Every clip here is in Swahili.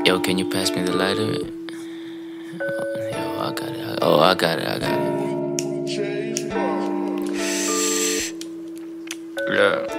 Yo, can you pass me the lighter? Yo, I got it. Oh, I got it. I got it. Yeah.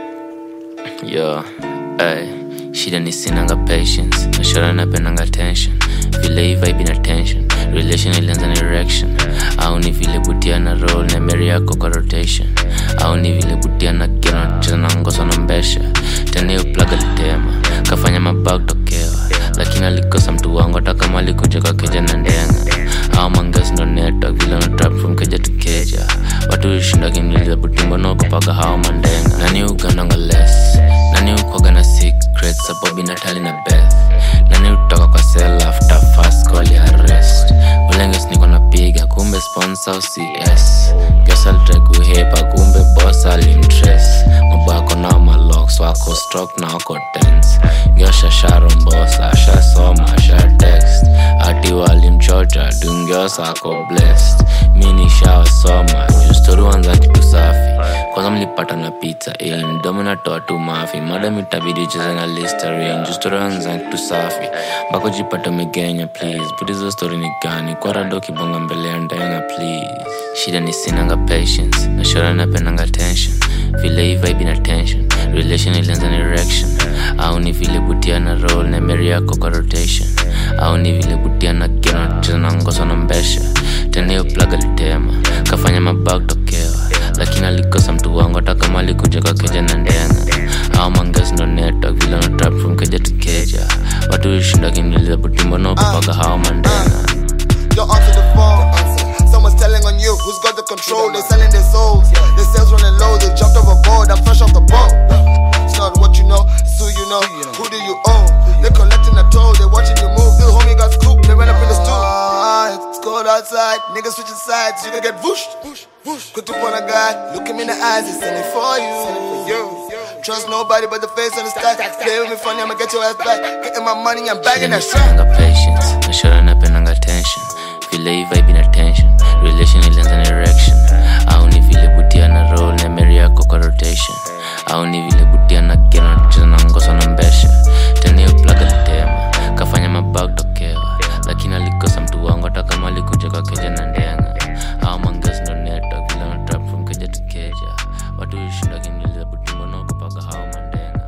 Yo, ay, shida ni sinanga patience nashora napendanga tension vile hii vibe ina tension relation ilianza na erection au ni vile butia na roll na meri yako kwa rotation au ni vile butia na kira nacheza na ngoso na mbesha tena hiyo plug alitema kafanya mabag tokewa lakini alikosa mtu wangu hata kama alikuja kwa keja na ndenga au mangas ndo network vile na trap from keja to keja watu ushinda kimliza butimbo nokupaka hao mandenga nani ugandanga less nani ukwaga na secret sababu natali na beth nani utoka kwa sel after fast call ya arrest ulenges niko napiga kumbe sponsor au cs gesalitrai kuhepa kumbe boss alimtres mabako nao malox wako stroke na wako tense ngiosha sharombosa ashasoma asha text ati walimchocha dungiosa ako blessed mi nishawasoma justori wanza kitu safi kwanza mlipata na pizza ili mdomo natoa tu mafi madam itabidi cheze na listerin justori wanza kitu safi mpaka jipata umegenya please putizo story ni gani kwarado kibonga mbele ya ndenga please shida ni sinanga patience nashora napendanga tension vile hii vibe ina tension relation ilianza na erection au ni vile butia na roll na meri yako kwa rotation au ni vile butia na kira nacheza na ngoso na mbesha tena hiyo plug alitema kafanya mabag tokewa lakini alikosa mtu wangu hata kama alikuja kwa keja na ndenga au mangas ndo network vile na trap from keja to keja watu ushinda kimliza butimbo nokupaka hao mandenga Yo, answer the phone. Someone's telling on you who's got the control. They're selling their souls. Their sales running low. They jumped overboard. I'm fresh off the boat. It's not what you know, it's who you know. Who do you own? They're collecting a toll. They're watching you move. Little homie got scooped. They ran up in the stool. Ah, It's cold outside. Niggas switching sides. You can get whooshed. Quick to point a guy. Look him in the eyes. He's sending for you. Trust nobody but the face on the sky. Play with me funny, I'ma get your ass back. Getting my money, I'm bagging that shit. Napendanga patience nashora napendanga tension vile hii vibe ina tension relation ilianza na erection au ni vile butia na roll na meri yako kwa rotation au ni vile butia na kira nacheza na ngoso na mbesha tena hiyo plug alitema kafanya mabag tokewa lakini alikosa mtu wangu hata kama alikuja kwa keja na ndenga au mangas ndo network vile na trap from keja to keja watu ushinda kimliza butimbo nokupaka hao mandenga